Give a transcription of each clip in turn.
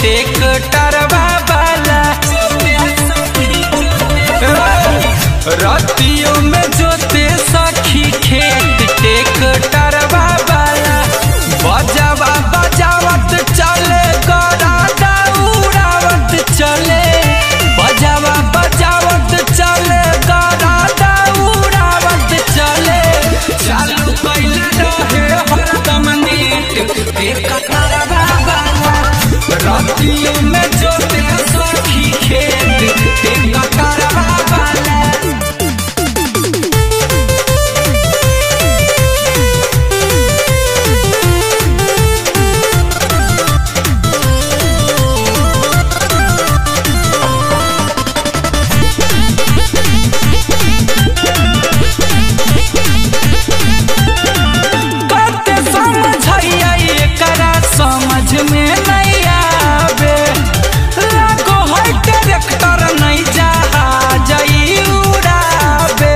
टेकटरवा वाला रतियों में जोते सखी खेत टेकटरवा वाला बजावा बजावत चले गरादा उड़ावत चले बजावा बजावत चले गरादा उड़ावत चले चालू कैले रहे हरदम नीट टेकटरवा वाला रतियों में जोते सखी खेत टेकटरवा वाला कते समझैया एकरा समझ में नहीं आवे लागो है ट्रैक्टर नहीं जहाजई उड़ावे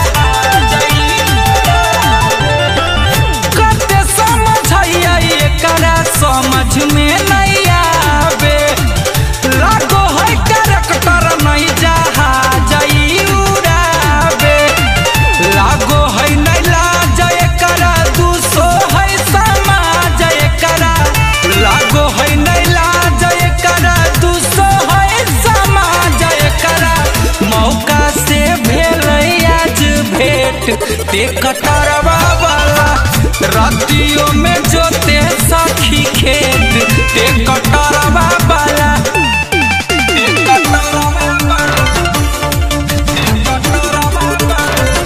कते समझैया एकरा समझ में नहीं आवे लागो है ट्रैक्टर नहीं जहाजई उड़ावे लागो है नहीं लाज एकरा दूसो है समाज एकरा लागो है नहीं लाज एकरा दूसो है समाज एकरा मौका से भेल आज भेट ते कटरवा वाला रतियों में जोते सखी खेत ते कटरवा वाला ते कटरवा वाला ते कटरवा वाला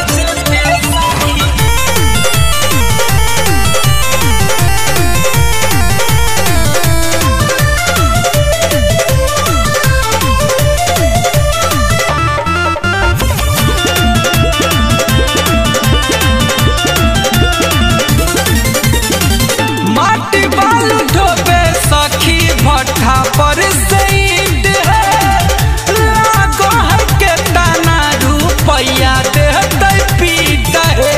माटी बालू ढोबे सखी भट्ठा पर सईद है लागो है के दाना रुपैया देहतै पीट है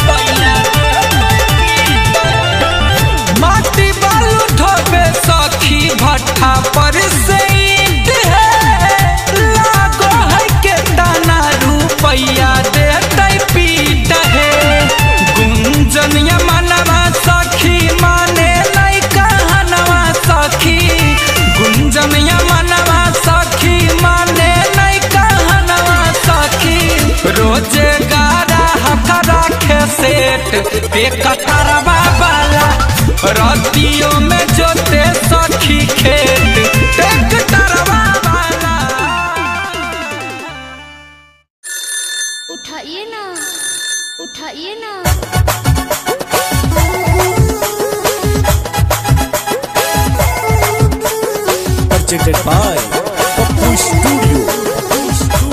माटी बालू ढोबे सखी भट्ठा पर सईद है लागो है के दाना रुपैया देहतै पीट है गुंजनिया मनवा सखी माने नहीं कहनवा सखी गुंजनिया मनवा सखी माने नहीं कहनवा सखी रोजे गारा हका राखे सेठ पे कटरवा वाला रतियों में जोते सखी खेत पे कटरवा वाला उठाइए ना उठाइए ना presented by Papu Studio.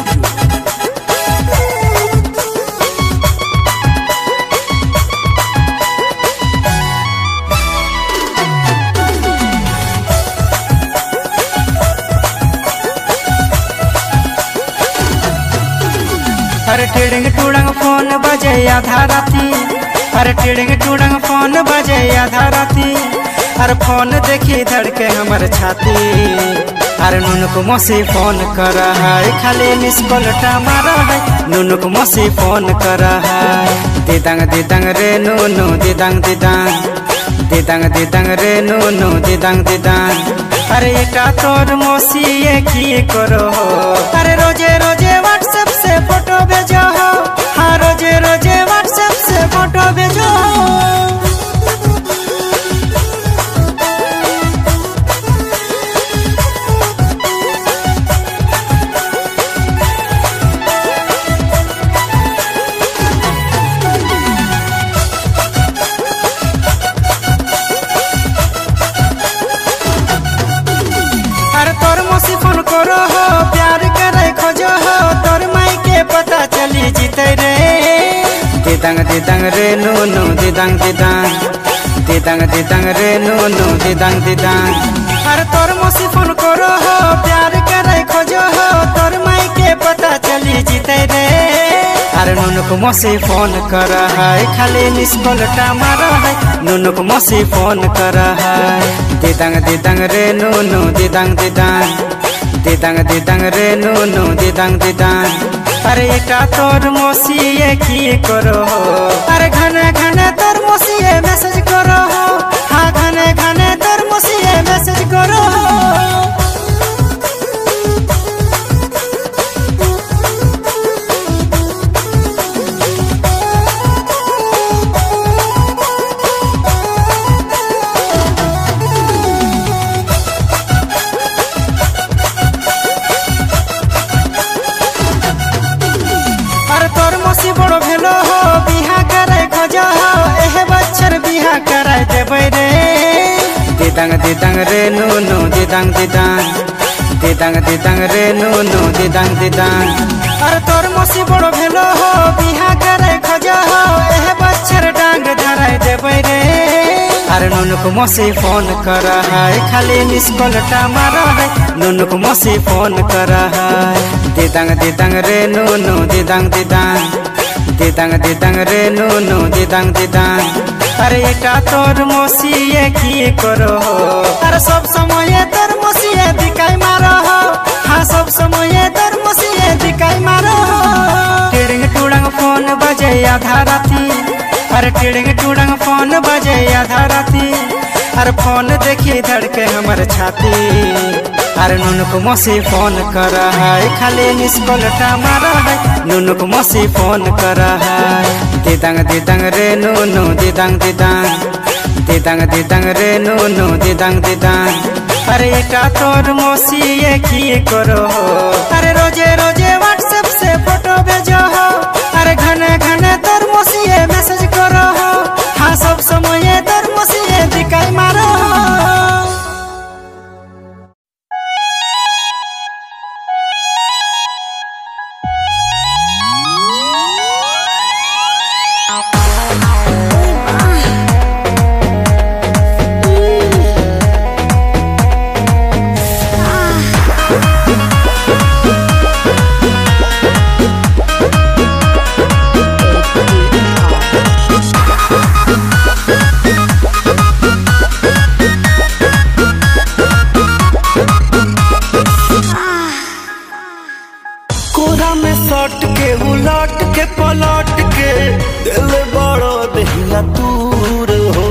अरे टिड़िंग टूड़ंग फोन बजे आधा राती अरे टिड़िंग टूड़ंग फोन बजे आधा राती अरे फोन देखी धड़के हमर छाती अरे नुनुक मसी फोन कर है खाली मिस कॉल मारा है नुनुक मसी फोन कर है दिदंग दिदंग रे नुनु दिदंग दिदंग दिदंग दिदंग रे नुनु दिदंग दिदंग अरे এটা তোর মসি কি করো अरे रोजे रोजे व्हाट्सएप से फोटो भेजो हो हाँ रोजे रोजे व्हाट्सएप से फोटो भेजो अरे तोर मौसी फोन करो हो प्यार करे खोजो हो तोर माई के पता चली जीते रे दिदंग दिदंग रे नु नु दिदंग दिदंग दिदंग दिदंग रे नु नु दिदंग दिदंग अरे तोर मौसी फोन करो हो प्यार करे खोजो हो तोर माई के पता चली जीते रे अरे नुनुक मसी फोन कर है खाली मिस कॉल मार है नुनुक मसी फोन कर है दिदंग दिदंग रे नुनु दिदंग दिदंग दिदंग दिदंग रे नुनु दिदंग दिदंग अरे एटा तोर मसीए की करो अरे घने घने तोर मसीए मैसेज करो हाँ घने घने तोर मसीए मैसेज करो अरे तोर मसी बड़ो भेलो हो बिहा करे खोजो हो एहे बच्चर बिहा करे देबै रे दिदंग दिदंग रे नुनु दिदंग दिदंग दिदंग दिदंग रे नुनु दिदंग दिदंग अरे तोर मसी बड़ो भेलो हो बिहा करे खोजो हो एहे बच्चर डांग धराय देबै रे अरे नुनुक मसी फोन कर है खाली मिस कॉल मार है नुनुक मसी फोन कर है दिदंग दिदंग रे नुनु दिदंग दिदंग दिदंग दिदंग रे नुनु दिदंग दिदंग अरे एटा तोर मसीए की करो अरे सब समय तोर मसीए दिखाई मारो हाँ सब समय तोर मसीए दिखाई मारो टिड़िंग टुड़ंग फोन बजे आधा राती अरे टिड़िंग टुड़ंग फोन बजे आधा राती अरे फोन देखी धड़के हमर छाती अरे नुनुक मसी फोन कर है खाली मिस कॉल मार है नुनुक मसी फोन कर है दिदंग दिदंग रे नुनु दिदंग दिदंग दिदंग दिदंग रे नुनु दिदंग दिदंग अरे एटा तोर मसीए की करो अरे रोजे रोजे व्हाट्सएप से फोटो भेजो हो अरे घने घने तोर मसीए मैसेज करो हो हाँ सब समय तोर मसीए दिखाई मारो कोरा में सट के उलट के पलट के दिल बड़ो दहिया दूर हो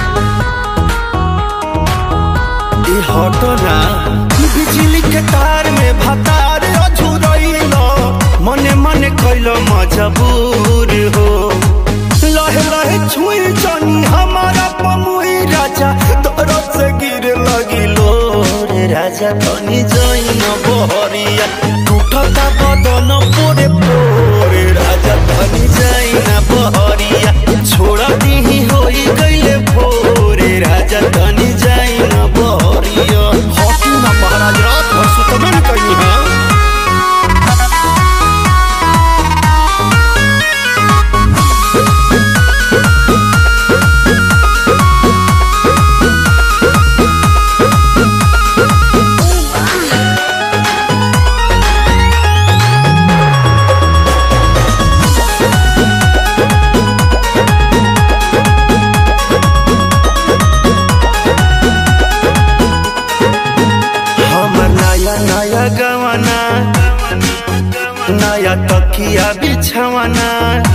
ई हटो ना बिजली के तार में भतार अझुरइलो मने मने कइलो मजबूर हो लहे लहे छुई जानी हमारा पमुई राजा तोरो से गिर लगिलो रे राजा तनी जइन बहरिया टूटता बदन पोरे पोरे राजा तनी जइन बहरिया छोड़ा दीही होई गइले भोरे राजा तनी जइन बहरिया हॉकी ना महाराज रात भर सुतबे न कहीं हां हमर नया नया गवाना नया तकिया बिछवाना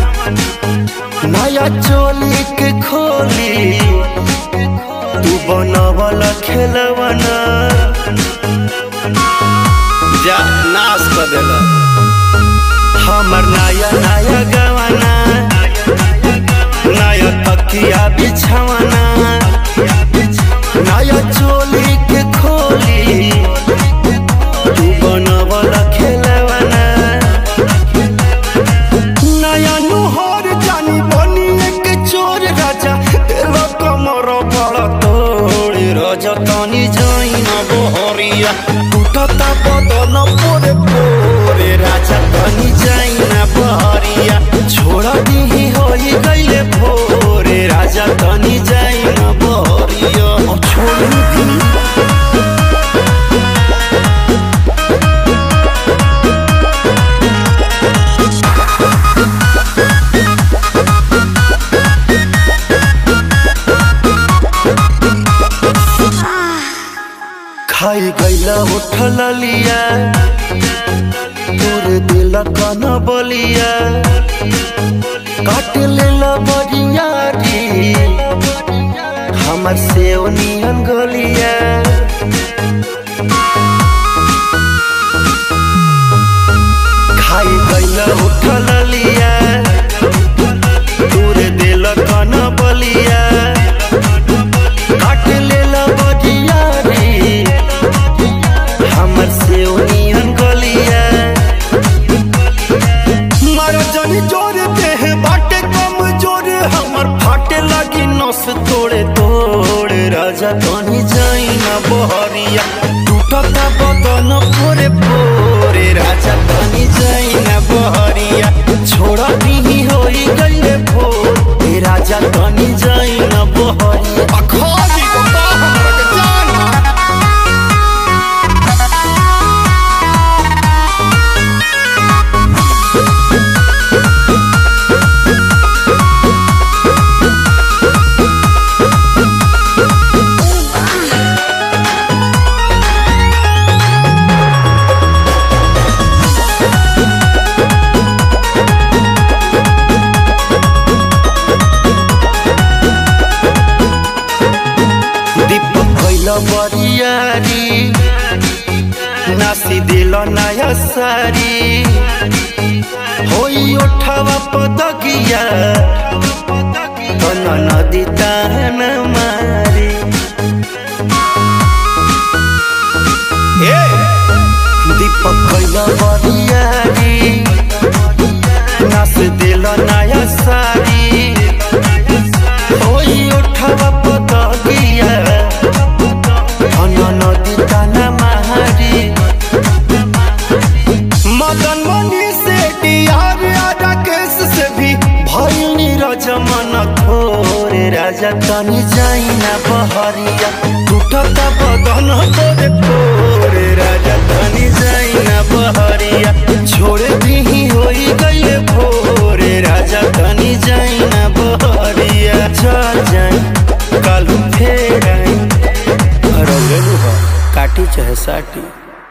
नया चोली के खोली तू बनवला खेलवाना जा नाश कर देला हमर नया नया गवाना नया तकिया बिछवाना नया चोली के खोली तू बनवला खेलवाना नया नुहर जानी बनी एक चोर राजा तेरा कमर बड़ा तोड़ राजा तनी जाइन बहरिया टूटता बदन पोरे पोरे राजा तनी जाइन बहरिया छोड़ा दीही होई गइले भोरे राजा तनी जाइन तोर दिल कन बलिया काट लेला बरियारी हमर से नियन गलिया खाई गइल उठल लिया तोर दिल कन बलिया काट लेला बरियारी हमर से नियन गलिया मारो जनी जोर देह बाटे कम जोर हमर फाटे लगी नस तोड़े तोड़ राजा तनी जाई ना बहरिया टूटता बदन पोरे पोरे राजा तनी जाई ना बहरिया छोड़ा नहीं होई गईले भोर ए राजा तनी जाई ना बहरिया अखोरी को तो हमरा के जान दीपक कैल बरियारी नासी दिल नया सारी होई ओठवा पदगिया तन नदी तान मारी ए दीपक कैल बरियारी नास दिल नया सारी होई उठवा पतगिया धन नदी ताना मारी मदन मनी से डियार आदा केस से भी भइल नीरज मन थोरे राजा तनी जाई ना बहरिया टूटता बदन तोरे तोरे राजा तनी जाई ना बहरिया छोड़े भी होई गई भोरे राजा तनी जाई ना बहरिया चल जाई कालू फेर आई रौले लुहा काटी चाहे साटी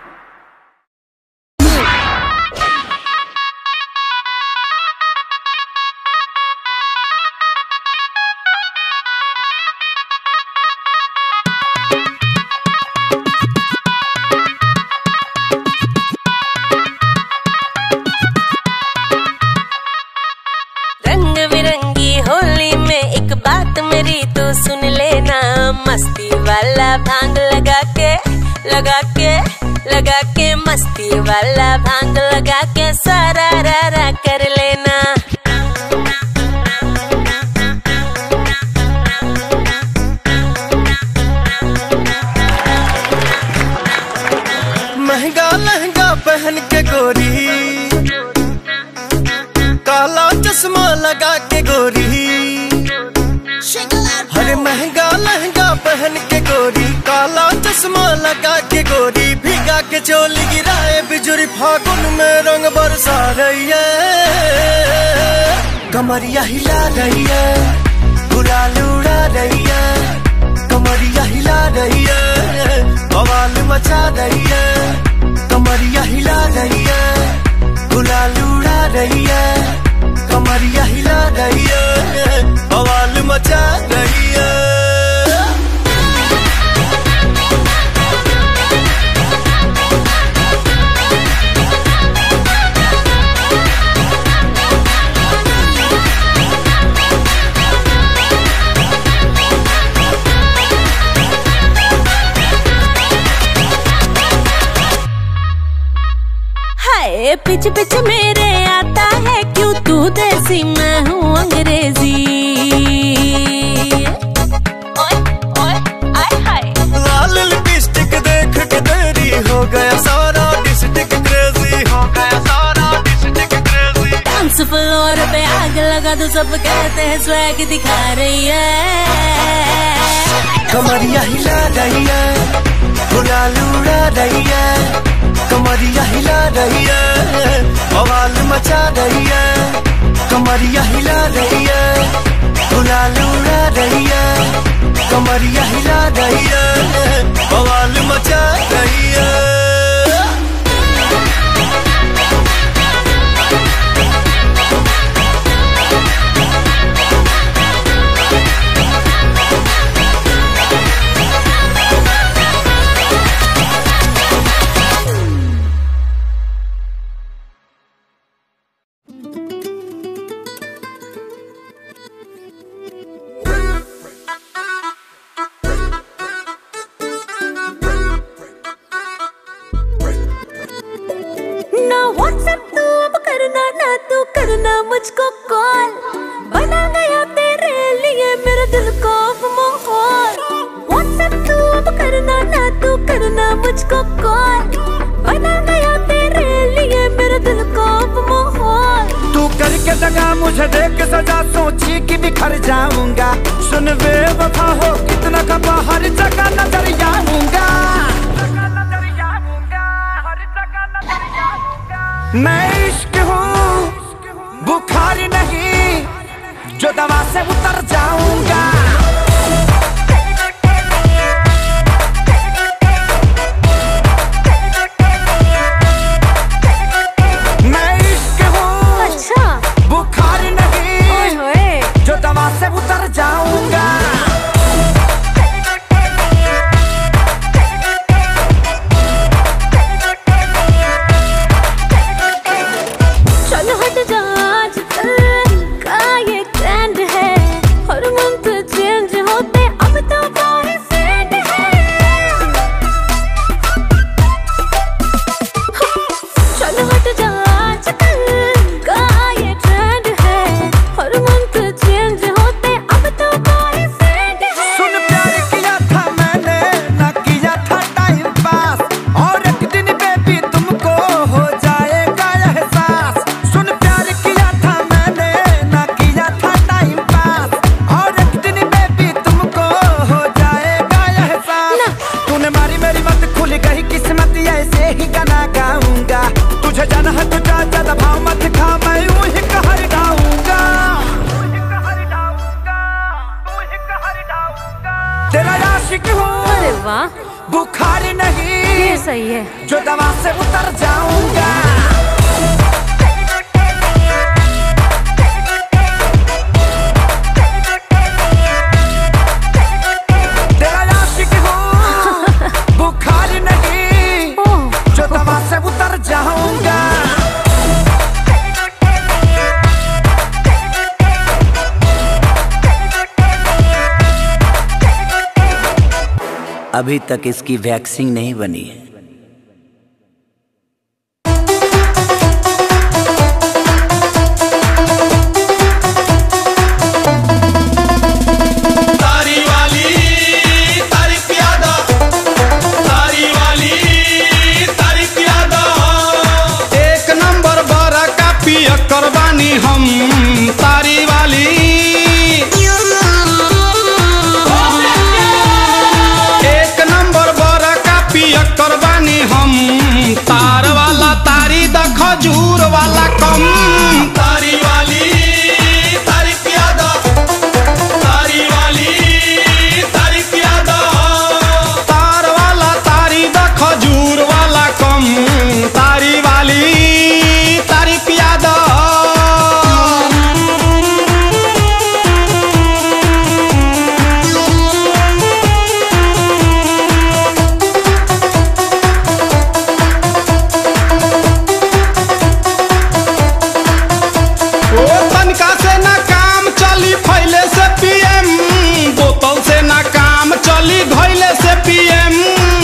रंग बिरंगी होली में एक बात मेरी तो सुन लेना मस्ती वाला भांग लगा के लगा के लगा के मस्ती वाला भांग लगा के सारा रा रा कर लेना महंगा लहंगा पहन के गोरी काला चश्मा लगा के गोरी हरे महंगा लहंगा पहन के गोरी काला चश्मा लगा के गोरी भीगा के चोली गिराए बिजुरी फागुन में रंग बरसा रही है कमरिया हिला रही है गुलाल उड़ा रही है कमरिया हिला रही है बवाल मचा रही है कमरिया हिला रही है गुलाल उड़ा रही है कमरिया हिला रही है बवाल मचा रही है हाय पिच पिच मेरे आता है क्यों तू देसी मैं हूँ अंग्रेजी ओए ओए आय हाय लाल लिपस्टिक देख के तेरी हो गया सारा डिस्ट्रिक्ट क्रेजी हो गया सारा डिस्ट्रिक्ट क्रेजी डांस फ्लोर पे आग लगा तो सब कहते हैं स्वैग दिखा रही है कमरिया हिला रही है गुलाल उड़ा रही है कमरिया हिला रही है बवाल मचा रही है कमरिया हिला रही है गुलाल उड़ा रही है कमरिया हिला रही है बवाल मचा रही है व्हाट्सएप तू अब करना ना तू करना मुझको कॉल बना गया तेरे लिए मेरे दिल को अब माहौल व्हाट्सएप तू अब करना ना तू करना मुझको कॉल बना गया तेरे लिए मेरे दिल को अब माहौल तू करके दगा मुझे देख के सजा सोची कि बिखर जाऊंगा सुन वे वफा हो कितना खपा हर जगह नजर आऊंगा मैं इश्क हूँ बुखार नहीं जो दवा से उतर जाऊंगा मैं इश्क हूँ अच्छा बुखार ओए नहीं होए जो दवा से उतर जाऊंगा चल हट जा आज कल का ये ट्रेंड है हर मंथ चेंज होते अब तो बॉयफ्रेंड है चल हट जा आज कल का ये ट्रेंड है हर मंथ चेंज होते अब तो बॉयफ्रेंड है सुन प्यार किया था मैंने न किया था टाइम पास और एक दिन बेबी तुमको हो जाएगा एहसास सुन प्यार किया था मैंने न किया था टाइम पास और एक दिन बेबी तुमको हो जाएगा एहसास तूने मारी मेरी मत खुल गई किस्मत ऐसे ही गाना गाऊंगा तुझे जाना है तो जा ज्यादा भाव मत खा मैं यूं ही कहर गाऊंगा तेरा आशिक हूँ अरे वाह बुखार नहीं ये सही है जो दवा से उतर जाऊंगा तेरा आशिक हूँ बुखार नहीं ओह जो दवा से उतर जाऊंगा अभी तक इसकी वैक्सीन नहीं बनी है तारी वाली तारी प्यादा तारी वाली तारी प्यादा एक नंबर बारा का पिया करवानी हम तारी वाली एक नंबर बारा का पिया करवानी हम तार वाला तारी द खजूर वाला कम तारी वाली तारी प्यादा तारी वाली तारी प्यादा तार वाला तारी द खजूर वाला कम तारी वाली तारी प्यादा ओ तनका से ना काम चली फैले से पीएम बोतल से ना काम चली घैले से पीएम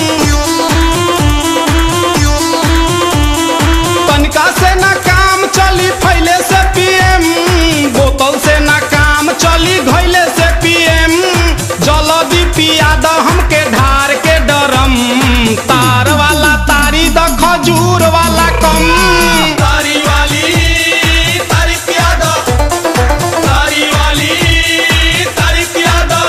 तनका से ना काम चली फैले से पीएम बोतल से ना काम चली घैले से पीएम जल्दी पिया द हमके ढार के डरम तार वाला तारी द खजूर वाला कम तारी वाली तारी प्यादा तारी वाली तारी प्यादा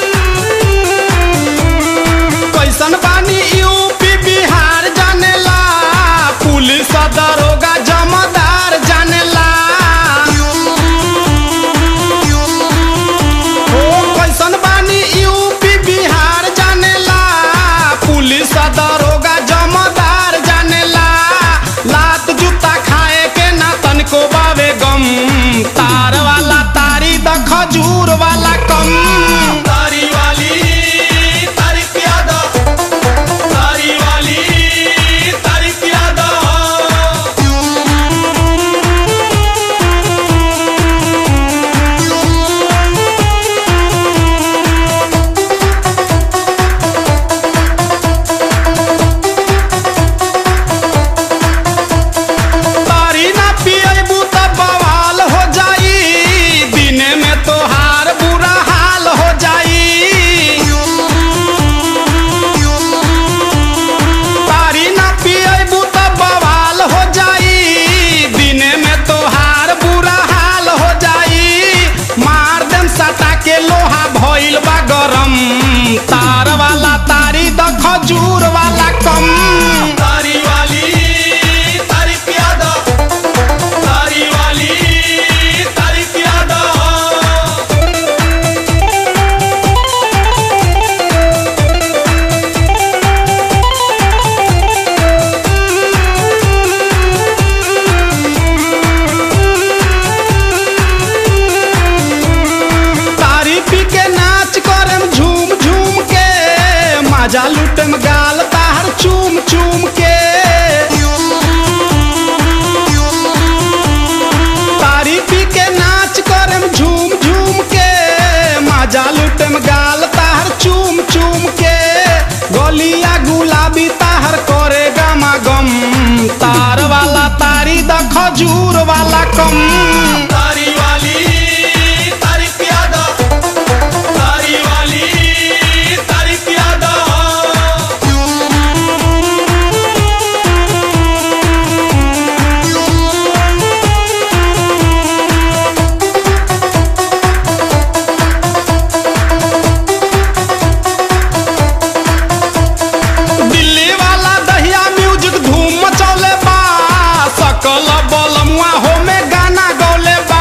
कैसन बानी यूपी बिहार जानेला खजूर वाला कम तारी वाली तारी पियादा तारी वाली तारी पियादा तारी पी के नाच करम झूम झूम के मजा लुटम गाल तार चूम चूम के तारी पी के नाच करम झूम झूम के मजा लुटम गाल तार चूम चूम के गलिया गुलाबी ताहर करे गमा गम तार वाला तारी द खजूर वाला कम तारी वाली तारी पियादा तारी वाली तारी पियादा दिल्ली वाला दहिया म्यूजिक धूम मचौले बा सकल बलमुआ हो में गाना गौले बा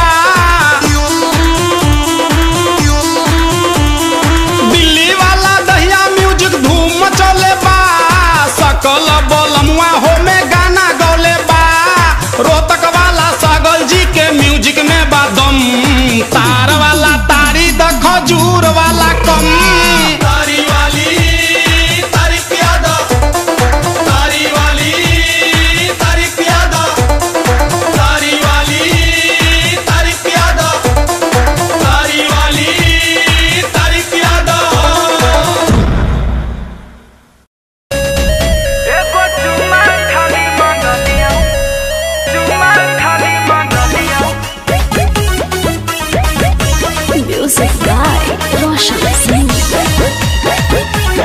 दिल्ली वाला दहिया म्यूजिक धूम मचौले बा सकल बलमुआ हो में गाना गौले बा रोहतक वाला सागल जी के म्यूजिक में बा दम तार वाला तारी द खजूर वाला कम तारी वाली तारी पियादा तारी वाली तारी पियादा तारी वाली तारी पियादा तारी वाली तारी पियादा एगो चुम्मा खाली मंगलिया चुम्मा खाली मंगलिया म्यूजिक बाय रोशन सिंह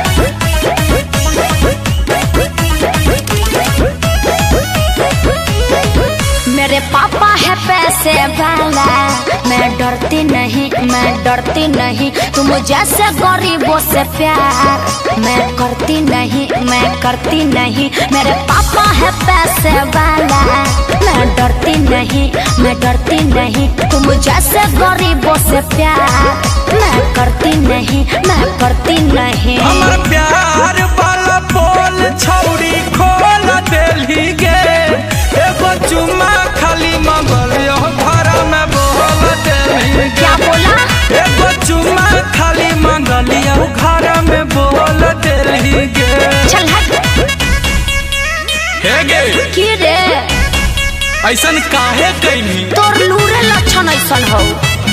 मेरे पापा है पैसे वाला मैं डरती नहीं मैं डरती नहीं तुम जैसे गरीबों से प्यार मैं करती नहीं मैं करती नहीं मेरे पापा है पैसे वाला मैं डरती नहीं मैं डरती नहीं तुम जैसे गरीबों से प्यार मैं करती नहीं मैं करती नहीं हमर प्यार वाला बोल छौरी खोल देली गे एगो चुम्मा खाली मंगलियो घर में बोल देली क्या बोला एगो चुम्मा खाली मंगलियो घर में बोल देली गे चल हट हे गे की रे ऐसन काहे कैनी तोर लूरे लक्षण ऐसन हो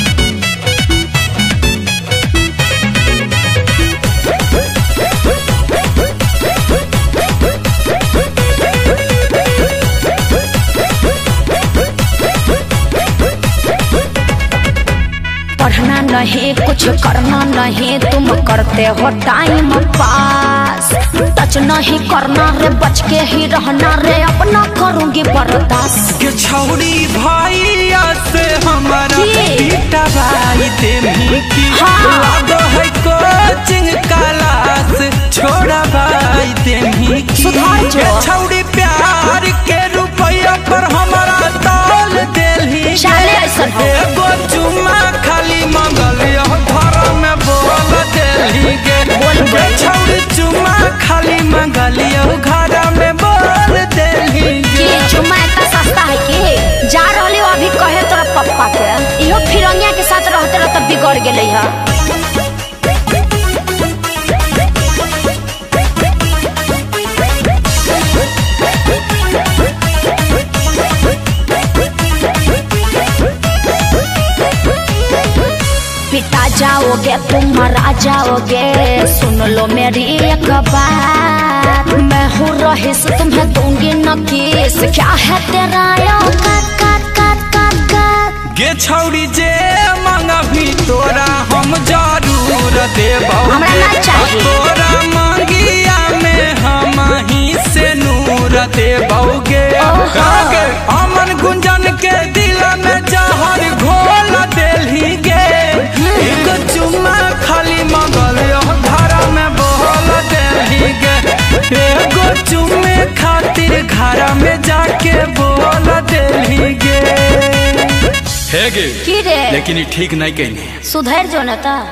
पढ़ना नहीं कुछ करना नहीं तुम करते हो टाइम पास टच नहीं करना रे बच के ही रहना रे अपना करूंगी बर्दाश्त के छौरी भैया से हमारा की? बेटा भाई देनी की हाँ। लागो है कोचिंग क्लास छोड़ा भाई देनी की सुधार जो। के छौरी प्यार के रुपया पर हमारा तौल देली चाले ऐसन हो। एगो चुम्मा खाली मंगलियो घर में बोल देली गे बोल के दे। छौरी चुम्मा खाली मंगलियो घर में बोल देली कि गे चुम्मा इतना सस्ता है कि जा रहली हो अभी कहे तोरा पप्पा के इहो फिरंगिया के साथ रहते रहते बिगड़ गेले है पिता जाओगे तुम मरा जाओगे सुन लो मेरी एक बात मैं हूँ रहीस तुम्हें दूंगी न किस क्या है तेरा यो काट काट काट काट काट गे छौरी जे मांगा भी तोरा हम जरूर देबौ हमरा ना चाहिए। तोरा मांगिया में हम ही से नूर देबौगे ओहो। गे अमन गुंजन के दिल में जहर घोल देली गे एक चुम्मा खाली मंगल घर में बोल देली गे है गे की रे लेकिन ये ठीक नहीं कहनी सुधर जो न ता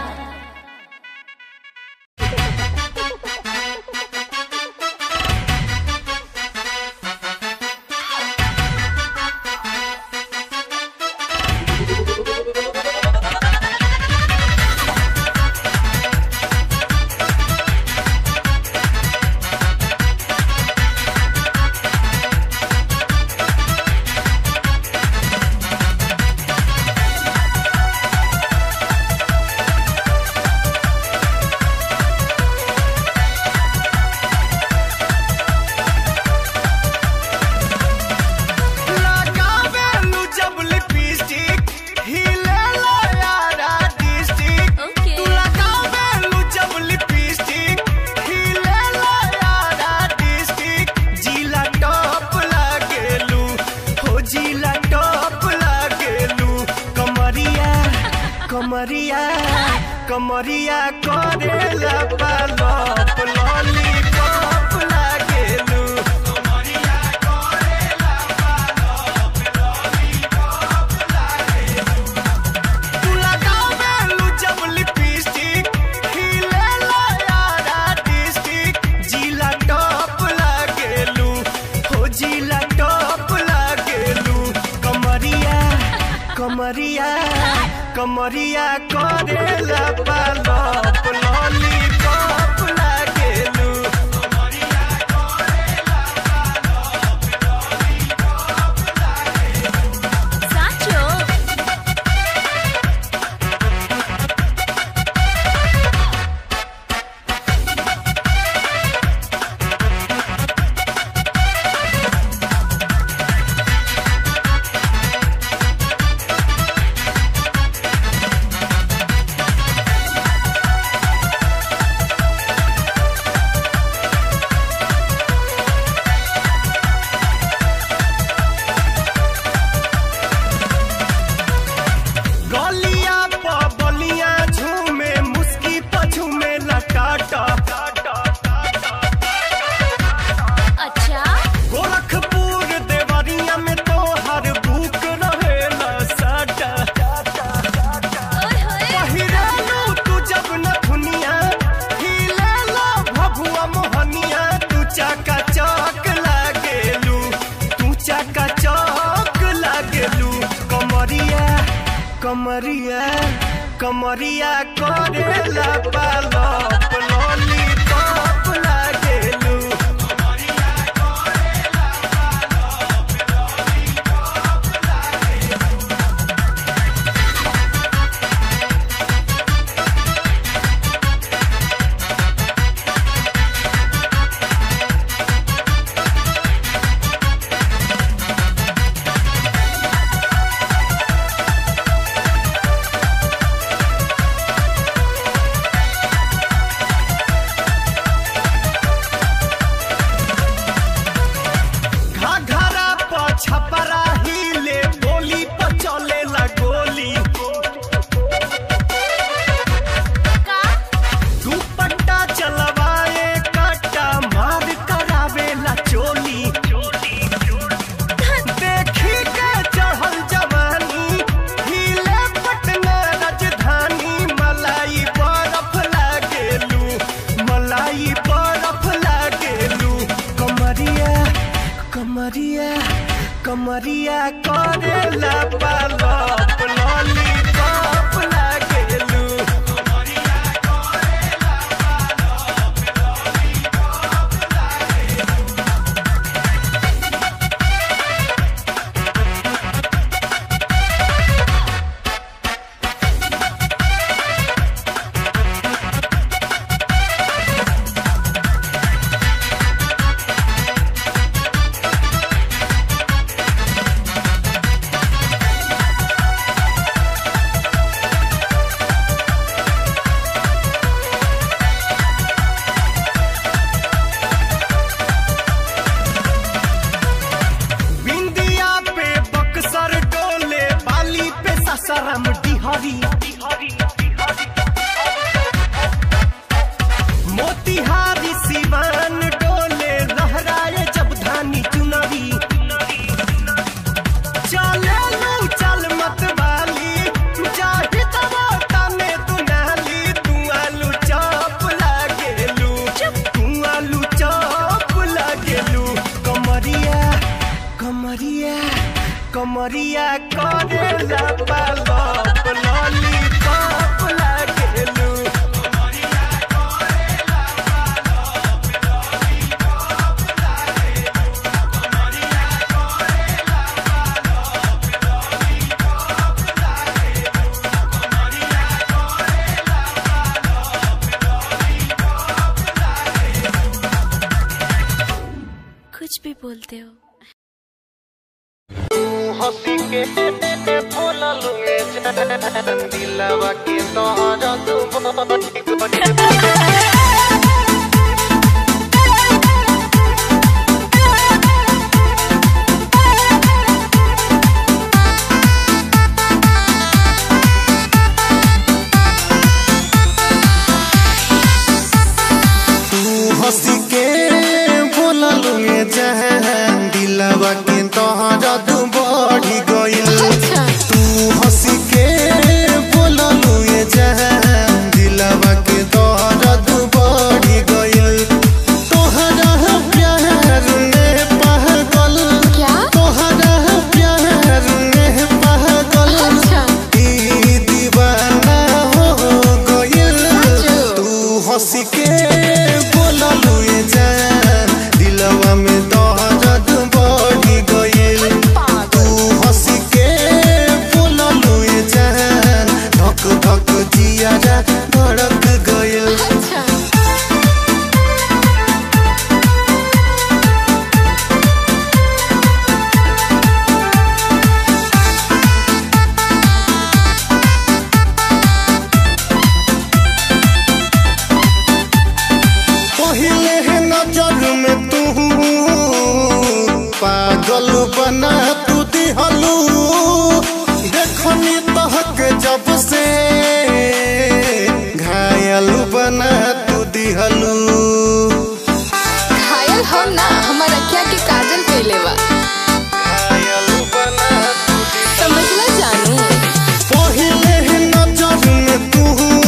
लगावेलू जब लिपस्टिक हिलेला यारा डिस्ट्रिक्ट Okay. तू लगावेलू जब लिपस्टिक हिलेला यारा डिस्ट्रिक्ट जिला टॉप लागेलू हो जिला टॉप लागेलू कमरिया कमरिया कमरिया करेला पालप लॉलीपॉप लागेलू कमरिया करेला तू लगावेलू जब लिपस्टिक हिलेला यारा डिस्ट्रिक्ट जिला टॉप लागेलू हो जिला टॉप लागेलू कमरिया कमरिया कमरिया करेला पालप लॉलीपॉप लागेलू कमरिया करेला पालप लॉलीपॉप लागेलू साचो गलिया प बलिया झूमे मुस्की प झूमे लटाटा अच्छा गोरखपुर देवरिया में तो हर बुक रहेला साटा ओए होए पहिरालू तू जब न दुनिया हिलेला भभुआ मोहनिया तू चाका चौक लागेलू तू चाका चौक लागेलू कमरिया कमरिया कमरिया करेला पालप लॉलीपॉप लागेलू कमरिया करेला पालप लॉलीपॉप लागेलू घाघरा प छपरा हिले बोली प चलेला गोली का दुपट्टा चलवाए काटा मार करावेला चोली देखी के चढ़ल जवानी हिले पटना राजधानी मलाई बरफ लागेलू मलाई बरफ लागेलू कमरिया कमरिया कमरिया करेला पालप लॉलीपॉप लागेलू कमरिया करेला पालप लॉलीपॉप लागेलू कमरिया करेला पालप लॉलीपॉप लागेलू कुछ भी बोलते हो हंसी के बोलल में दिलवा के तोहरा तू हंसी के बोलल में जहां दिलवा के तोहरा तू बढ़ी गइल तू हंसी के बोलल में जहां दिलवा के तोहरा तू बढ़ी गइल तोहरा प्यार में पागल क्या तोहरा प्यार में पागल ई दीवाना हो गइल तू हंसी के बोललू ये जान दिलवा में दर्द बढ़ी गइल तू हंसी के बोललू ये जान धक धक जियारा धड़क गइल पहले है नजर में तू पागल बना तू दिहलू देखनी तहक जब से घायल बना तू दिहलू घायल हो ना हमारा क्या के काजल कैले बा घायल बना तू समझला जानू पहले है नजर में तू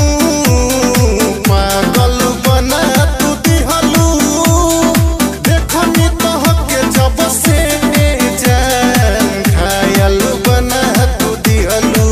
पागल बना तू दिहलू देखनी तहक जब से जान घायल बना तू दिहलू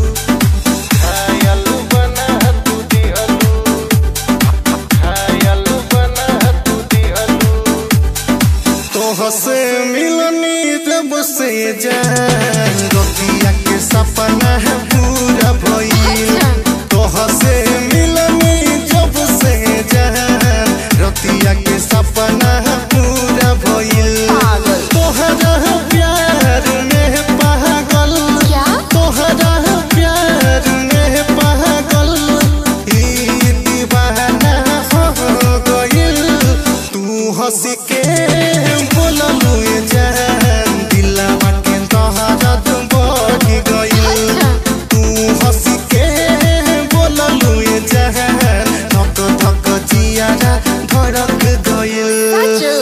घायल बना तू दिहलू घायल बना तू दिहलू तोह से मिलनी जब से जान रोतिया के सपना है पूरा भइल तोह से मिलनी जब से जान रोतिया के सपना है पूरा भइल तोहरा प्यार में पागल क्या तोहरा प्यार में पागल ई दीवाना हो गइल तू हंसी के बोललू ये जान दिलवा के तोहरा तू बढ़ी गइल तू हंसी के बोललू ये जान धक धक जियारा धड़क गइल जो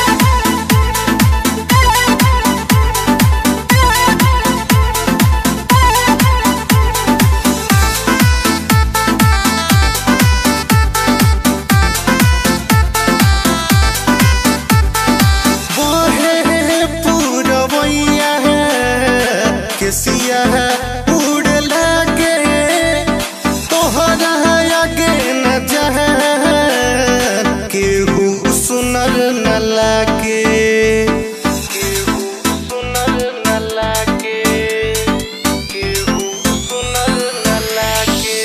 बहे पूरवैया केसिया उड़ लागे तोहरा आगे न जहान केहू सुनर न लागे केहू सुनर न लागे केहू सुनर न लागे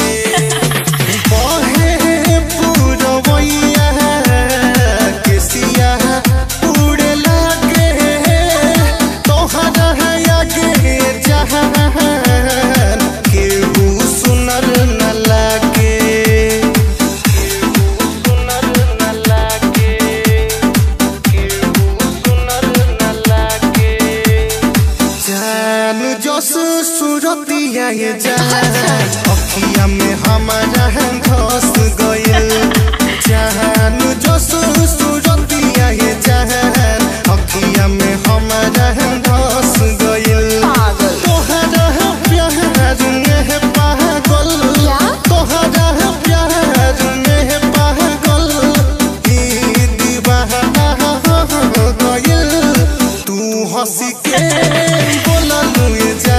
बहे पूरवैया केसिया उड़ लागे तोहरा आगे जहान केहू सुनर न लागे केहू सुनर न लागे केहू सुनर न लागे जान जस सुरतिया ये जान अखिया में हमारा घस गइल जान जस सुरतिया ये जान अखिया में हमारा घस गइल तोहरा प्यार में पागल क्या? तोहरा प्यार में पागल ई दीवाना हो गइल तू हंसी के बोललू ये जा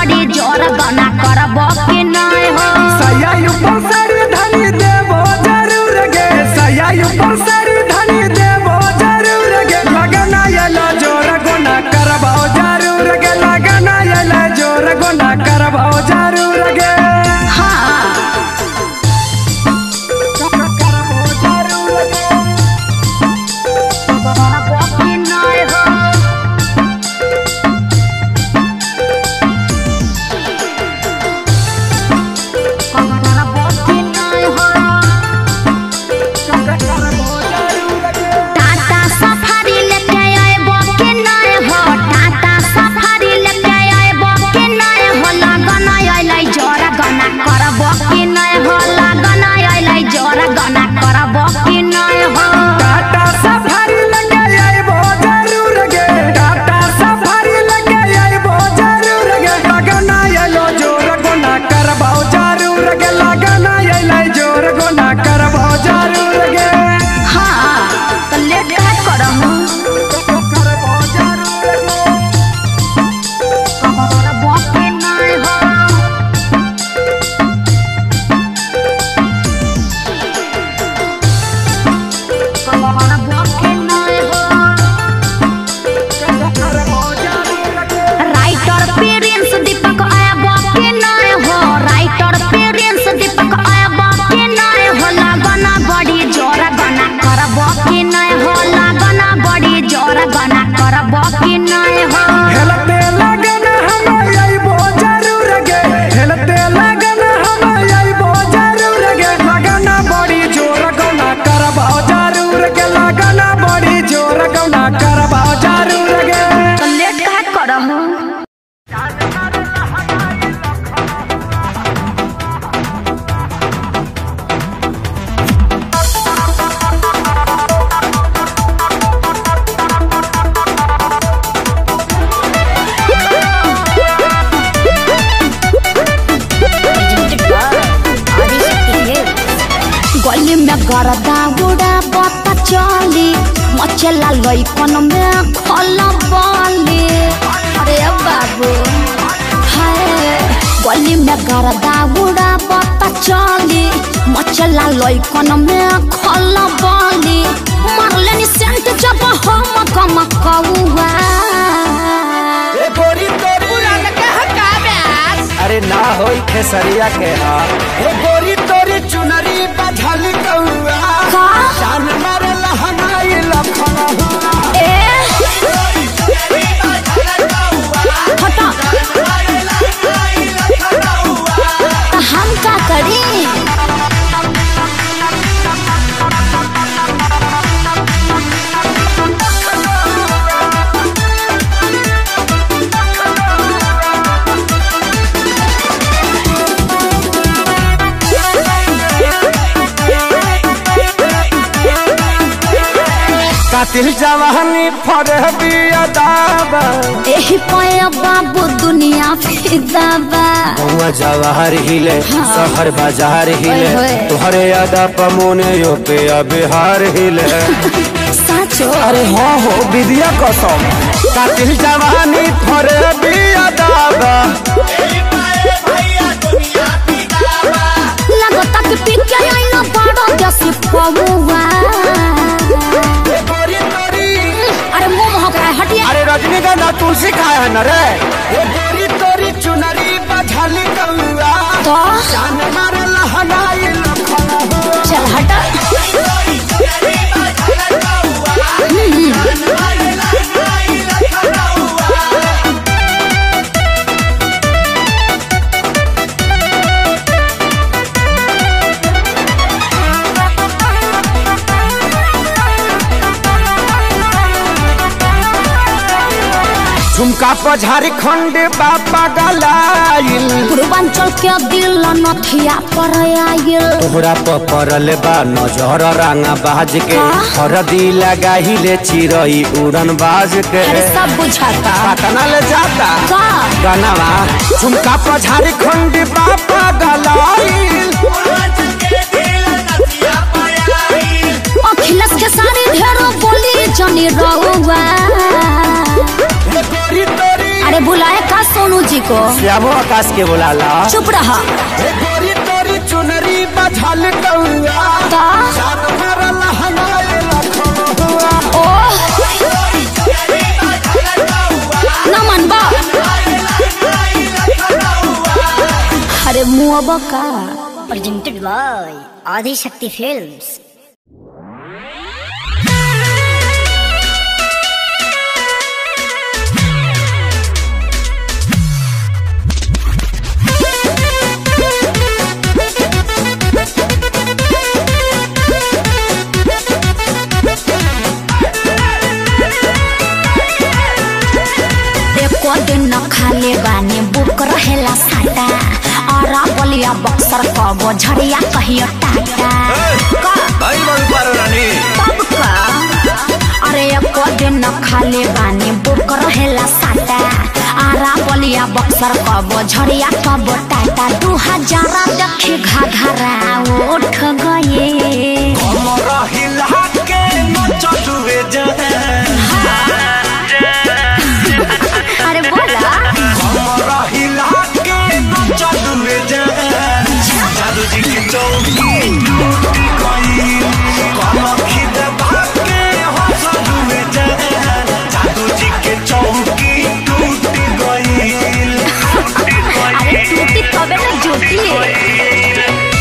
बड़ी जोर गना करब कि नहीं हो सैया ऊपर सारी धनी देबो जरूर गे सैया ऊपर सारी धनी देबो जरूर गे लगना यला जोर गुना करबो जरूर गे लगना यला जोर गुना करबो जरूर गे हाँ करबो जरूर गे करब कि नहीं हो करब कि नहीं हो टाटा सफारी लेके आएबो कि नहीं हो टाटा सफारी लेके आएबो कि नहीं हो लगन अइलै जोर गना करबो कि नहीं हो लगन अइलै जोर गना करबो कि नहीं हो टाटा सफारी लगे आइबो जरूर गे टाटा सफारी लगे आइबो जरूर गे लगना यलो जोर गुना करबो जरूर गे लगना यलो जोर गुना करबो जरूर गे हाँ तो लेट काहे करहु करबो जरूर गे करबो कि नहीं हो करबो कि नहीं हो करबो जरूर गे राइटर प्रिंस दीपक आयबा के नहीं हो राइटर प्रिंस दीपक आयबा के नहीं हो लगना बड़ी जोर गना करबो कि नहीं हो लगना बड़ी जोर गना करबो कि नहीं हो हेलते लगन हम आइबो जरूर गे हेलते लगन हम आइबो जरूर गे लगना बड़ी जोर गौना करबो जरूर गे लगना बड़ी जोर गौना करबो जरूर गे तो लेट काहे करहु गली में गरदा उड़ा बता चली मचला लइकन में खल बली अरे बाबू हाय गली में गरदा उड़ा बता चली मचला लइकन में खल बली मारले नि सेंट जब हम कम कौआ अरे ना होई खेसरिया के हा ए गोरी तोरी चुनरी बझल कौआ का जान मारे लहनाई लखना ए हटा तो हम का करी कातिल जवानी फरे बिया दाबा एही पाया बाबू दुनिया फिदा बा गौवा जवाहर हिले शहर बाजार हिले ओए होए। तुहरे यादा पमोने यो पे बिहार हिले साचो अरे हो हो विद्या कसम कातिल जवानी फरे बिया दाबा लगता कि पिके आइना बड़ो जैसे पौवा गोरी तोरी अरे मुंह महक हटिया अरे रजनीगंधा तुलसी खाए है न रे ए गोरी तोरी चुनरी बझल कौआ तो जान मारे लहनाई लखना चल हटा झुमका पर झारखंड बापा गलाइल पूर्वांचल के दिल नथिया पर आयल तोहरा पर पड़ल बा नजर रांगा बाज के हाँ? हरदी लगाहिले चिरई उड़न बाज के अरे सब बुझाता पटना ले जाता का गनवा झुमका पर झारखंड बापा गलाइल अखिलेश के सारी ढेरो बोली जनी रहुआ हे गोरी तोरी अरे बुलाए का सोनू जी को श्यामो आकाश के बुलाला चुप रहा गोरी तोरी चुनरी बझल कौआ ता चार भरल हनाए लखनऊआ ओ न मनबा अरे मुआबा का presented by Adi Shakti Films. एको दिन न खाले बानी बुक रहेला साटा और बलिया बक्सर कबो झड़िया कहियो टाटा का भाई बाबू पारो रानी तब का अरे एको दिन न खाले बानी बुक रहेला साटा आरा बलिया बक्सर कबो झड़िया कबो टाटा दू हजार देखी घाघरा उठ गए हमरा हिला के नचलुए जान अरे बोला हमरा हिला के नचलुए जान जादू जी की चौकी टूटी गई कलखी दबा के हंसलुए जान जादू जी के चौकी टूटी गई अरे टूटी तबे ना जुटी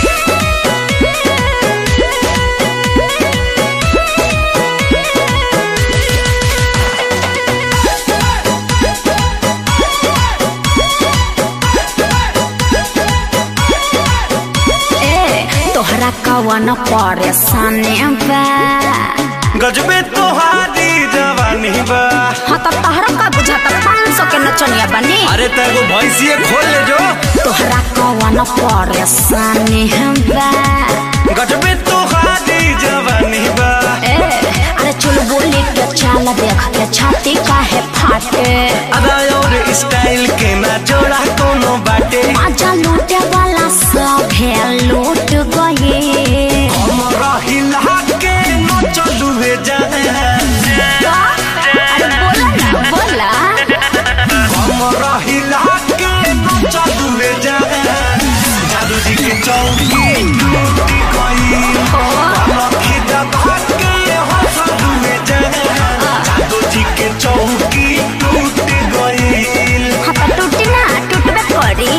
ए तोहरा कवन परेशानी बा गजबे तोहारी जवानी बा हाँ तो तोहरा का बुझाता पाँच सौ के नचनिया बनी अरे तेगो भैंसिए खोल ले जो तोहरा कवन परेशानी बा गजबे तोहारी जवानी बा ए अरे चुल बोली के चाल देख के छाती काहे फाटे अदा और स्टाइल के ना जोड़ा कोनो बाटे आजा लूटे वाला सब है लूट गए हमरा हिला के न चलुए जाए अरे बोला ना बोला हमरा हिला के न चलुए जाए जादू जी के चौकी टूटी गई कलखी दबा के हंसलुए जाए जादू जी के चौकी टूटी गई हाँ तो टूटी ना टूटबे करी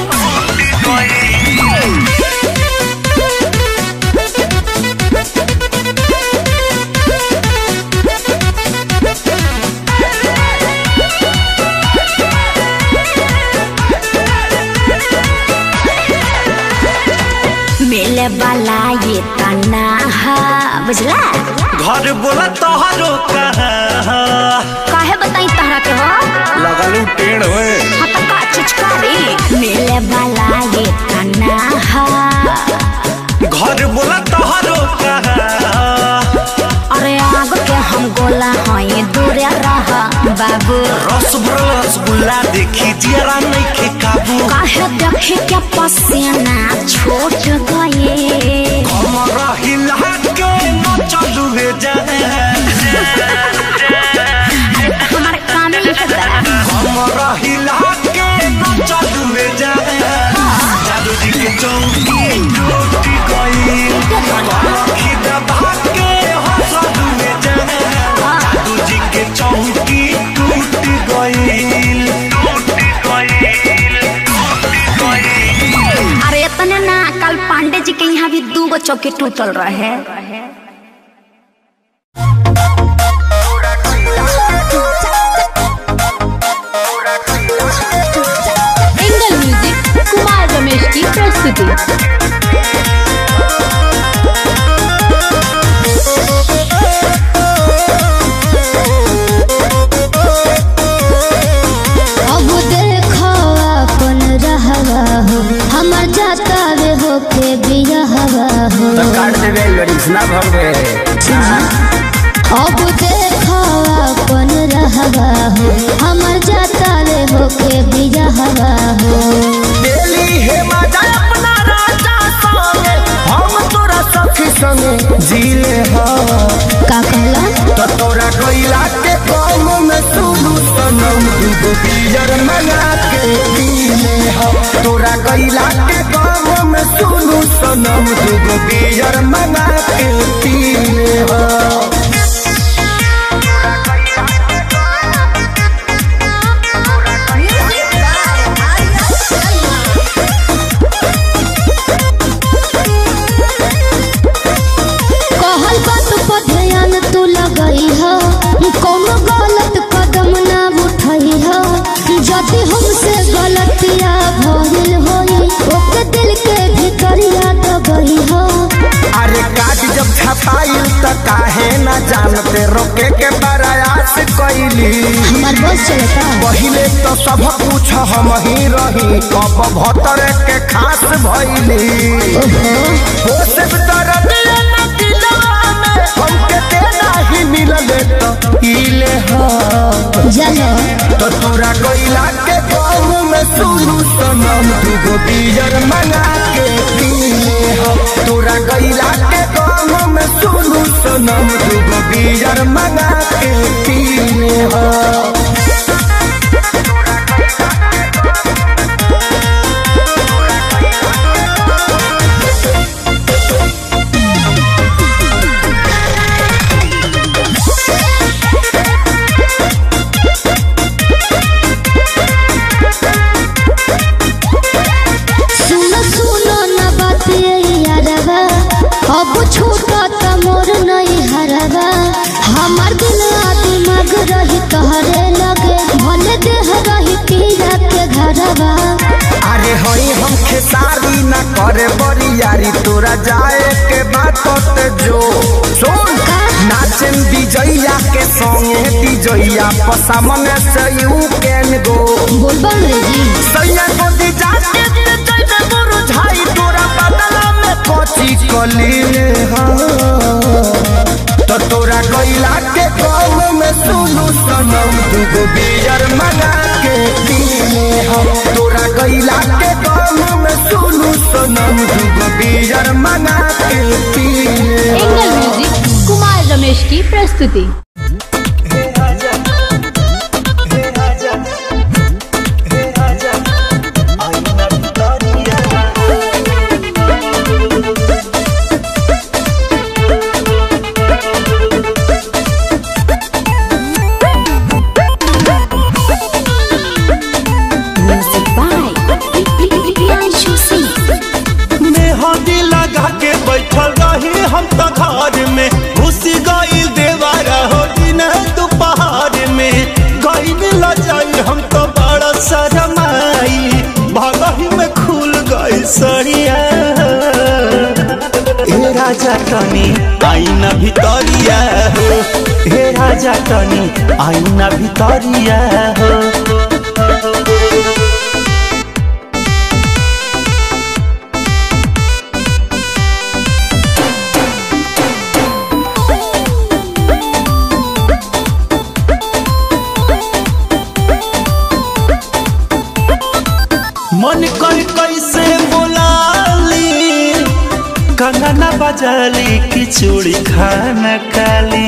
मिले वाला ये तना है बुझला घर बोला तोहरो कहाँ काहे बताई तहरा के हो लगलू टेढ़ हुए हाँ तो का चिचकारी मिले वाला ये तना है घर बोला तोहरो कहाँ अरे आग के हम गोला हई दूरे रह बाबू रस भरल रसगुल्ला देखी जरा नहीं के काबू काहे देखे के पसीना छूट गए हमरा हिला के न चलू हे जाए हमारे काम ही है तेरा। हमरा हिला के न चलू हे जाए जादू जी के चौकी टूटी गई कलखी दबा के हंसलू हे जाए जादू जी के चौकी टूटी गई टूटी गई अरे इतने ना कल पांडे जी के यहाँ भी दू गो चौकी टूटल रहे एंगल म्यूजिक कुमार रमेश की प्रस्तुति अब देखो अपन रहवा हो हमर जाता वे हो के बियाहवा हो काट देवे लड़ीस ना भरवे अब देखो अपन रहवा हो हमर जाता वे हो के बियाहवा हो डेली हे मजा अपना राजा संगे हम तोरा सखी संगे जीले हाँ का कहला तो तोरा कोयला के काम में सुनू सनम दूगो पियर में तोरा गैला के गाँव में सुनू सनम दूगो बियर मंगा के पीले हो कहल बात पर ध्यान तू लगई हो कोनो गलत कदम ना उठई हो यदि हमसे गलतिया भइल होई ओके दिल के भीतरिया दबई हो अरे काट जब छपाई त काहे न जानते रोके के प्रयास कैली हमार बस चलता पहिले तो सब कुछ हम ही रही कब भतर के खास भइली हो सब दर्द न दिलवा में हमके देना ही मिलले तो इले हो जलो तो तोरा कोइला के गाँव में सुनू सनम दूगो बियर मंगा के पीले हो तोरा कोइला के गाँव में सुनू सनम दूगो बियर मंगा के पीले हो सुनो सुनो न बात ये यारवा अब छूटा त मोर नहीं हरवा हमार दिल आ दिमाग रही तोहरे लगे भले देह रही पीरा के घरवा अरे हई हम खेसारी न करे बड़ी यारी तोरा जाए के बात ते जो सुन नाचन विजैया के संगे विजैया पसामने से यू कैन गो बोलबम रे जी सैया को दी जाके ते जैसे गुरु झाई तोरा बदला में कोची कलीले तो तोरा कोइला के गाँव में सुनू सनम दूगो बियर मंगा के पीले हम तोरा कोइला के गाँव में सुनू सनम दूगो बियर मंगा के पीले एंगल म्यूजिक कुमार रमेश की प्रस्तुति म्यूजिक बाय प्रियांशु सिंह मेहंदी लगा के बैठल रही हम तो घर में घुसी गईल देवारा हो दिन दोपहर में गईल लजाई हम तो बड़ा शरमाई भगही में खुल गई सरिया हे राजा तनी आईना भितरिया हो हे राजा तनी आईना भितरिया हो मन कर कैसे बोलाली कंगना बजाली की चूड़ी खाना काली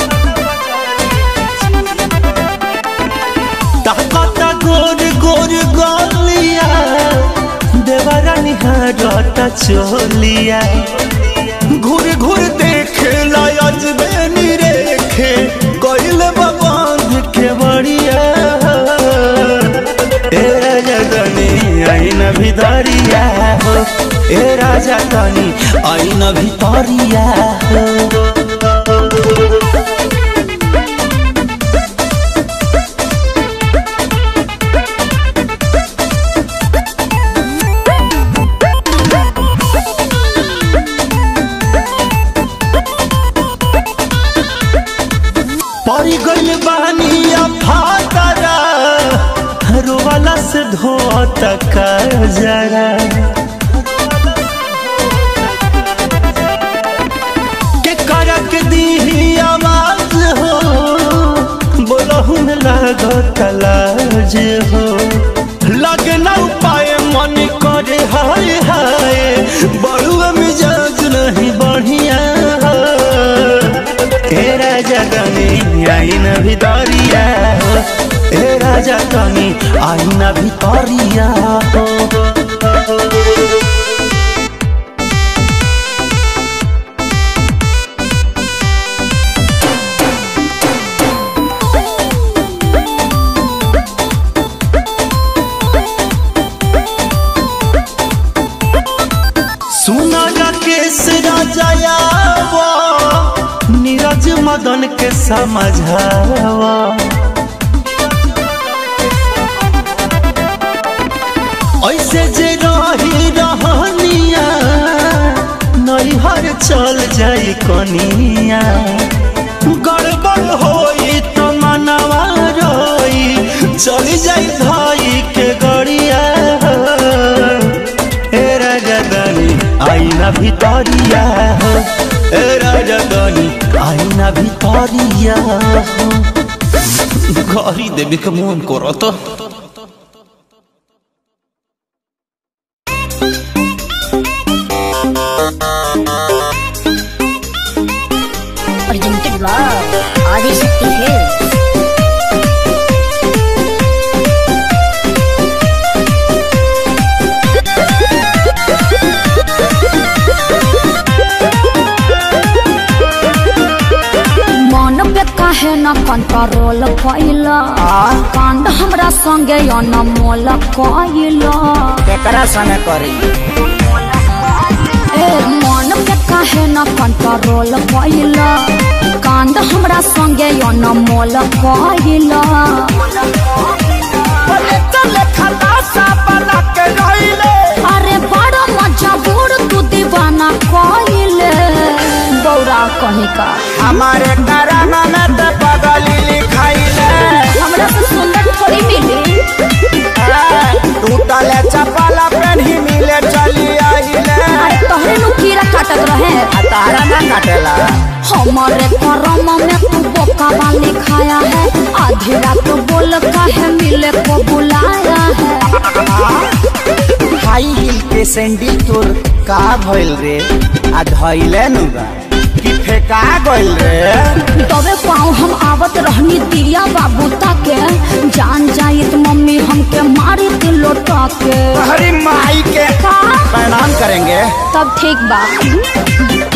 ताकता गोर गोर गोलिया देवरा निहारता चोलिया घूर घूर देखे लायज बेनी रेखे कोइल बांध के बढ़िया ए राजा तनी आईन भितरिया हो ए राजा तनी आईन भितरिया हो परी गइल बानी फातरा रोवाला से धोत का जरा के करक दी आवाज हो बोलहु में लागत लाज हो लगना उपाय मन करे हाय हाय बड़ुआ मिजाज नहीं बढ़िया हे राजा तनी आईन भितरिया हो हे राजा तनी आईन भितरिया हो मदन के समझावा ऐसे जे रही रहनिया नैहर चल जाई कनिया गड़बड़ होई तो मनवा रोई चली जाई भाई के गड़िया ए राजधानी आईना भितरिया हो ए राजधानी आईना भितरिया हो घरी देवी के मन करत presented by Adishakti Hills. मन पे काहे न कंट्रोल कैला कांड हमरा संगे अनमोल कैला केकरा संगे करी ए मन पे काहे न कंट्रोल कैला कांड हमरा संगे अनमोल कैला अरे बड़ा मजा बूढ़ तू दीवाना कैले गौरा कहीं का हमारे कराना में तो पगली लिखाइले हमरा से सुंदर थोड़ी मिली टूटले चपल पेन्ही मिले चली आइले अरे तोहरे नु कीड़ा काटत रहे आ तारा ना काटेला हमारे करम में तू बोका वाली खाया है आधी रात बोल काहे मिले को बुलाया है हाई हिल के सैंडल तोर का भइल रे आ धइले नु बा कि फेका गइल रे तबे पाँव हम आवत रहनी दिया बाबू ताके जान जाइत मम्मी हमके मारी थी लोटा के हरी माई के का? प्रणाम करेंगे तब ठीक बा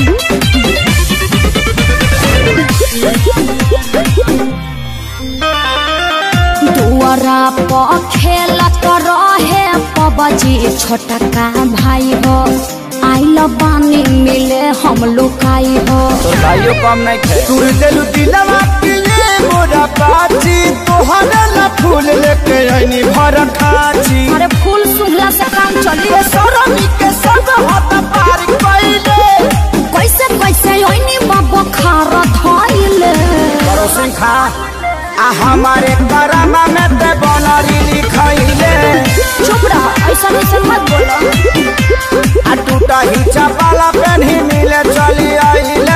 दुआरा पर खेलत रहे पबजी छोटा का भाई हो आइल बानी मिले हम लुकाई हो तो भाइयों कम नहीं खे तू दिलु दिलवा के ये मोरा बाची तोहरे ला फूल लेके आईनी भर खाची अरे फूल सुंघला से काम चली सरमी के संग हाथ पार कइले कैसे कैसे ओइनी बाबा खार धइले परोसिन खा आ हमारे करामा में ते बनरी लिखइले चुप रह ऐसा ऐसा मत बोलो आ टूटा ही चपाला पेन्ही मिले चली आइले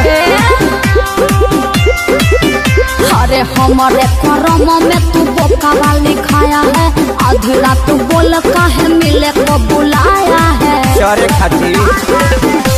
अरे हमारे करम में तू बोका वाली खाया है आधी रात तू बोल काहे मिले को बुलाया है चरे खाती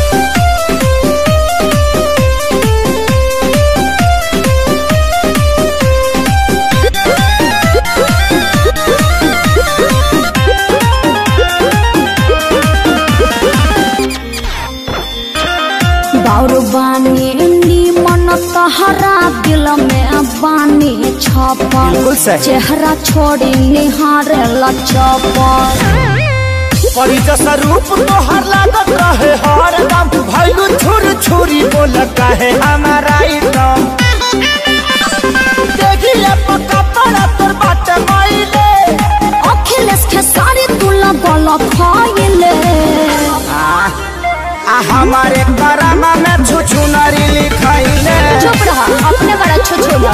बाउर बानी मन तहरा दिल में बानी छपल बिल्कुल सही। चेहरा छोड़ी निहारे लचपल परी जैसा रूप तोहर लागत रहे हर दम भैलू छुर छुरी बोल कहे हमारा एकदम देखिए पक्का पड़ा तोर बाटे माइले अखिलेश के सारी तू लगल खइले आ आ हमारे करामा में छुछु नारी लिखाइले चुप रहा अपने बड़ा छुछुला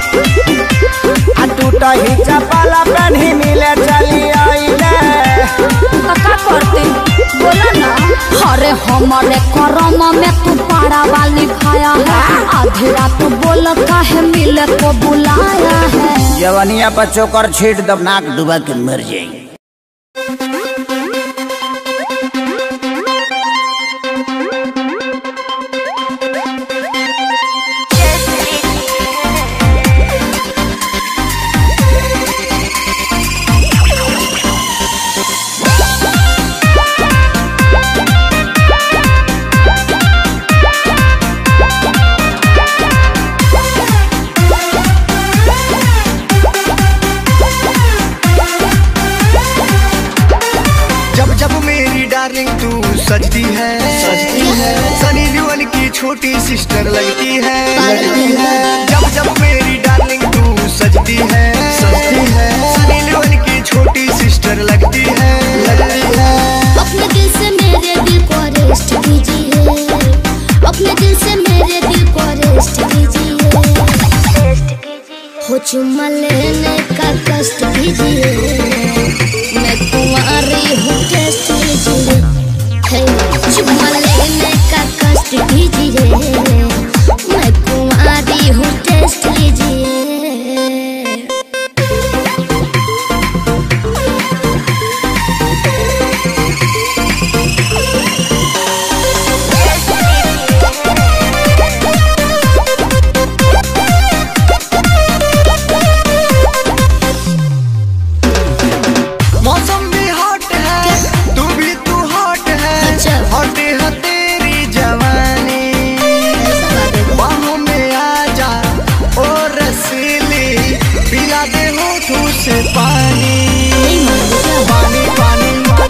आ टूटा ही चपाला पेन्ही मिले चली आइले का करते बोला ना अरे हमारे करम में तू पारा वाली खाया है आधी रात बोल काहे मिले को बुलाया है जवनिया पर चोकर छीट दब नाक डुबा के मर जाएंगे जब जब मेरी डार्लिंग तू सजती है सजती है सनी लियोन की छोटी सिस्टर लगती है लगती है जब जब मेरी डार्लिंग तू सजती है सजती है सनी लियोन की छोटी सिस्टर लगती है लगती है अपने दिल से मेरे दिल को अरेस्ट कीजिए अपने दिल से मेरे दिल को अरेस्ट कीजिए हो चुम्मा लेने का कष्ट कीजिए मैं कुंवारी हूँ टेस्ट लीजिए हे, चुम्मा लेने का कष्ट कीजिए मैं कुंवारी हूँ टेस्ट लीजिए मौसम भी हॉट है तू भी तू हॉट है अच्छा। हॉट है तेरी जवानी बाहों में आ जा ओ रसीली पिला दे होठों से पानी पानी पानी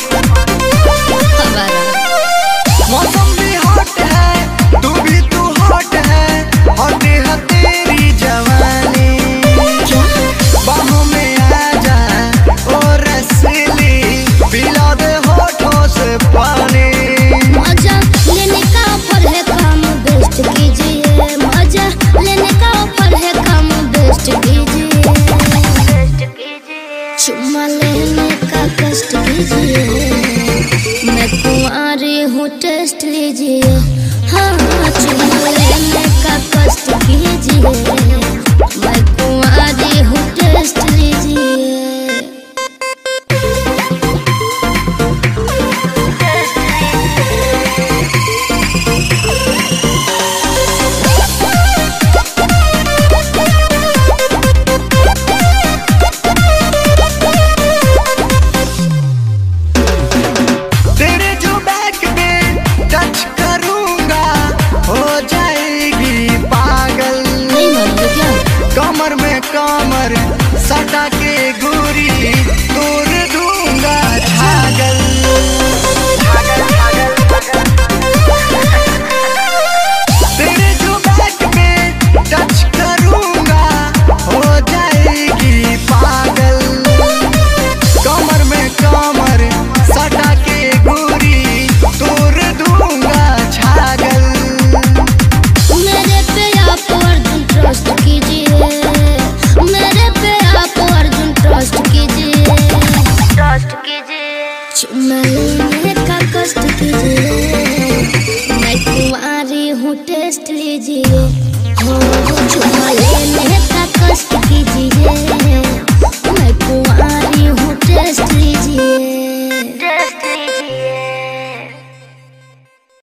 मौसम भी हॉट है तू भी तू हॉट है हॉट है तेरी जवानी बाहों में आ जा ओ रसीली पिला दे होठों से पानी मजा लेने का ऑफर है काम बेस्ट कीजिए मजा लेने का ऑफर है काम बेस्ट कीजिए चुम्मा लेने का कष्ट कीजिए मैं कुंवारी हूँ टेस्ट लीजिए हाँ चुम्मा लेने का कष्ट कीजिए मैं कुंवारी हूँ टेस्ट लीजिए तेरे जो बैक पे टच करूंगा हो जाएगी पागल नहीं मानोगे क्या कमर में कमर सटा के गोरी तोड़ दूंगा छागल तेरे जो बैक पे टच करूंगा हो जाएगी पागल कमर में कमर सटा के गोरी तोड़ दूंगा छागल मेरे पे आप अर्जुन ट्रस्ट कीजिए मेरे पे आप अर्जुन ट्रस्ट कीजिए ट्रस्ट कीजिए चुम्मा लेने का कष्ट कीजिए मैं कुंवारी हूँ टेस्ट लीजिए हो चुम्मा लेने